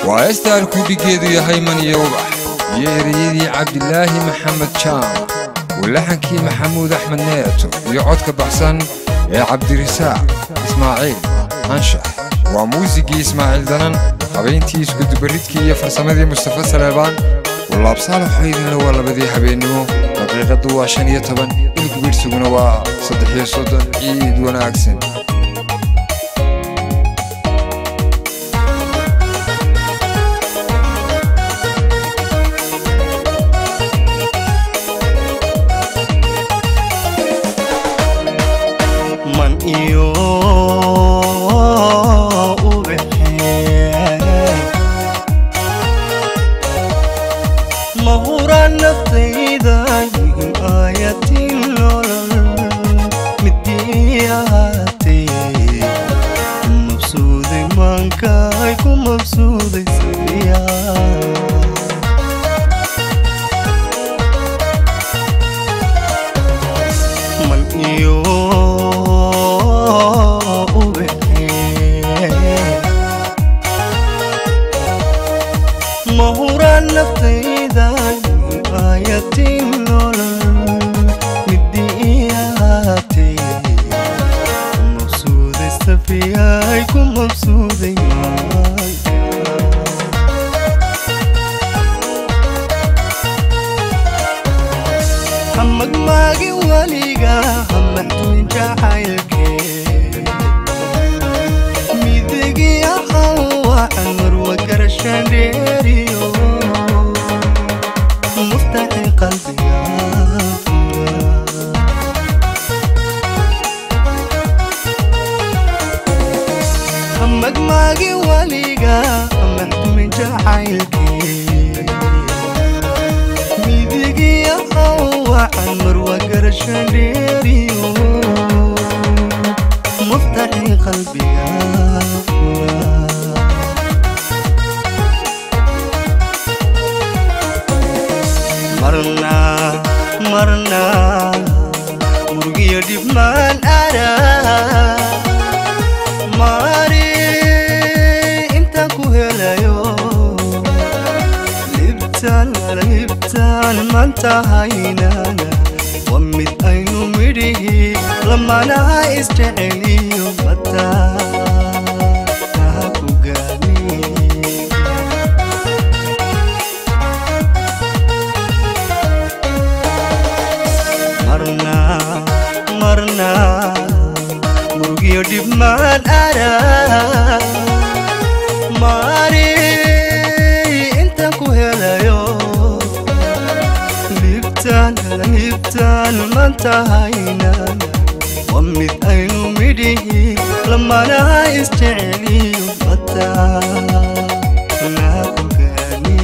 waa heestaan kudhigeedu yahay maniyo ubax iyo ereyadii cabdilaahi maxamed jaam walaxankii maxamuud axmed neeto iyo codka baxsan ee cabdirisaaq ismaaciil anshax waa muusigii ismaaciil danan habayntii iskudubaridkii iyo farsamadii mustafa saleebaan walaabsaalaxoo idinla waa labadii habeennimo daqiiqaddu waa shan iyo toban ilgubidhsiguna waa saddex iyo soddon ciid wanaagsan man iyo ubaxee mahura naftayda in aayatin nolol midii ahaatee ku mabsuuday maankaay ku mabsuuday sabiyaa man iyo ubaxee mahura naftayda aayatin nolol midii ahaatee ku mabsuuday safiyay ku mabsuuday maanka hamagmaagi weliga hamaxduun jacaylkee midigi ahaw waxan marwa garashandheeriyo muftaxi qalbiga hamagmaagi weliga hamaxduun jacaylkee midigiya waxan marwa garashandheeriyo muftaxi qalbiga marna marna murugiyo dhibmaan ara mari intaan ku helayo libtaan libtaan maanta haynana waa mid aynu midhihi lamanaha isjeceliyo mataa ha ku gaani marna marna murugiyo dhibmaan ara mari intaan ku helayo libtaan libtaan maanta haynana waa mid aynu midhihi lamanaha isjeceliyo mataa na ku gaani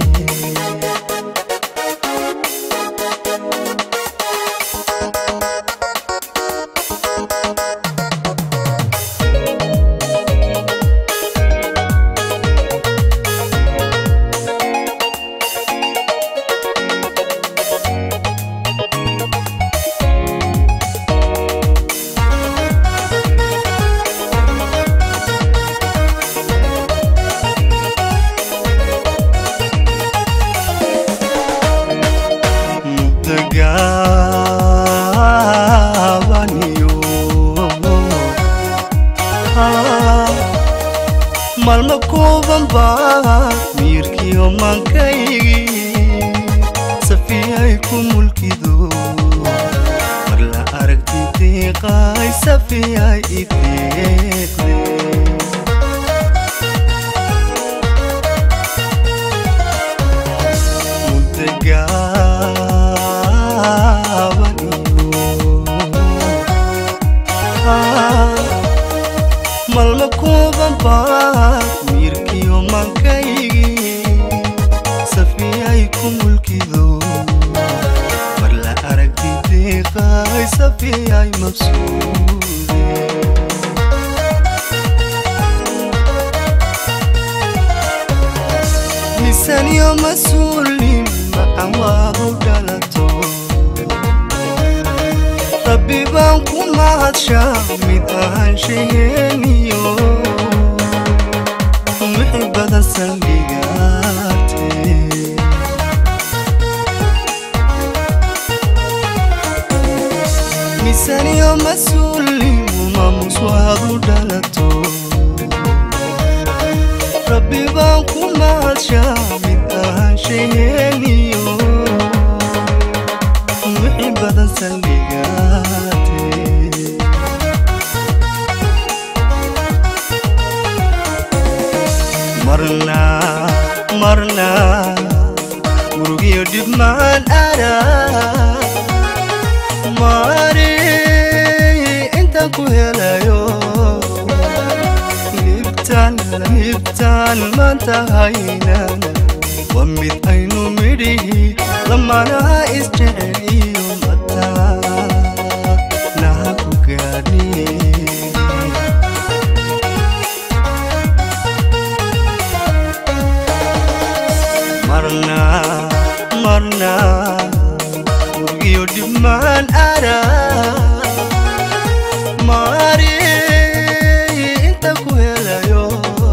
mudagaabaniyo malma kooban baa miirkiyo maankaygii safiyay ku mulkido mar la aragti deeqay safiyay ideeqde malma kooban baa miirkiyo maankaygii safiyay ku mulkido mar la aragti deeqay safiyay mabsuude misanyo mas-uulim macan waadu dhalato rabbi baan ku mahadshaa mid ahaanshaheeniyo muxibada saldhi mahadshaa mid ahaanshaheeniyo wixii badan saldhigaate marna marna murugiyo dhib maan araa mari intaan ku helayo libtaan libtaan maanta haynana waa mid aynu midhihi lamanaha isjecel iyo mataa naha ku gaadhi marna marna murugiyo dhibmaan araa mari inta ku helayo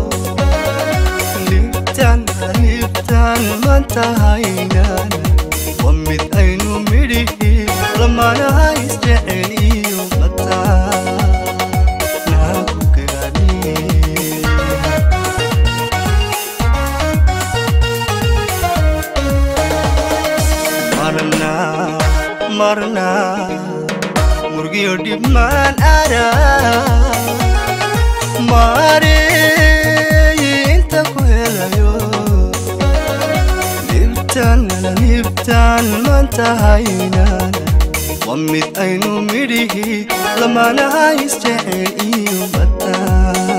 libtaan libtaan maanta haynana waa mid aynu midhihi lamanaha isjecel iyo mataa naha ku gaadhi marna marna murgiyo dhibmaan araa mari inta ku helayo libtaan libtaan maanta haynana waa mid aynu midhihi lamanaha isjecel iyo mataa